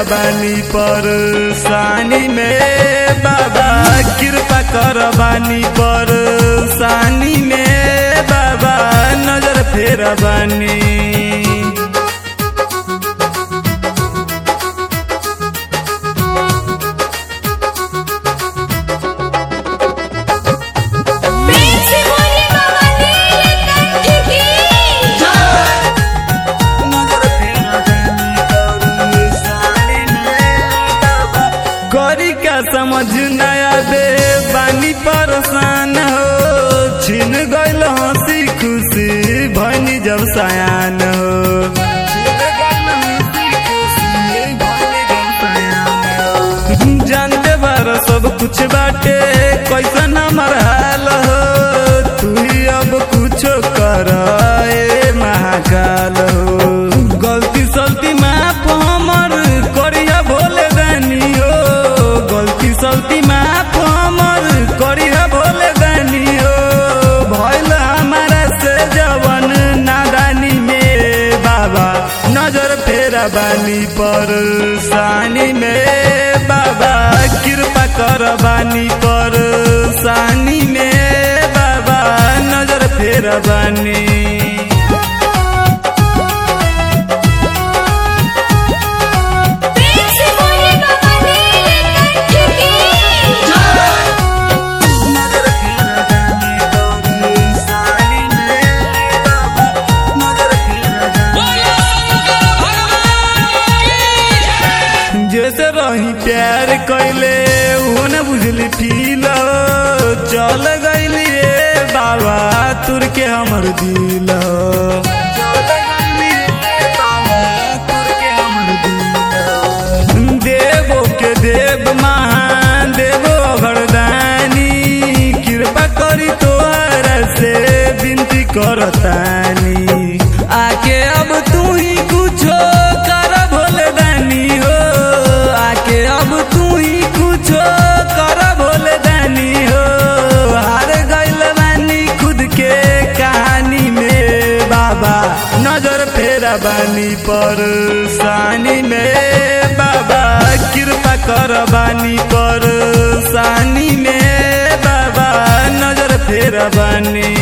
बानी पर सानी में बाबा कृपा कर बानी पर सानी में बाबा नजर फेर बानी प्रेम से बोले बाबा नीलकंठ की करी का समझ नया बे बानी परेशान हो छिन गइल हंसी खुशी भनी जब सयान हो जानते बार सब कुछ बाटे कैसन हमार हाल हो तू ही अब कुछो कर ए महाकाल हो गलती सलती माफ हमर करिया भोले दानी हो गलती सलती माफ हमर करिया भोले दानी हो भइल हमारा से जवन नादानी में बाबा नजर फेरा बानी पर सानी में बाबा कृपा कर बानी पर सानी में बाबा नजर फेरा बानी प्रेम से बोले बाबा नीलकंठ की जैसे रही प्यार कैले वो न बुझली फील चल गईली रे बाबा तुर के हमर दिल देवो के देव महान देवो घरदानी कृपा करी तोहर से विनती करतानी आके अब तू ही कुछो कर भोले दानी हो आके अब तू ही कुछो कर भोले दानी हो हार गइल बानी खुद के कहानी में बाबा नजर फेरा बानी पर सानी में बाबा कृपा कर बानी पर सानी में बाबा नजर फेरा बानी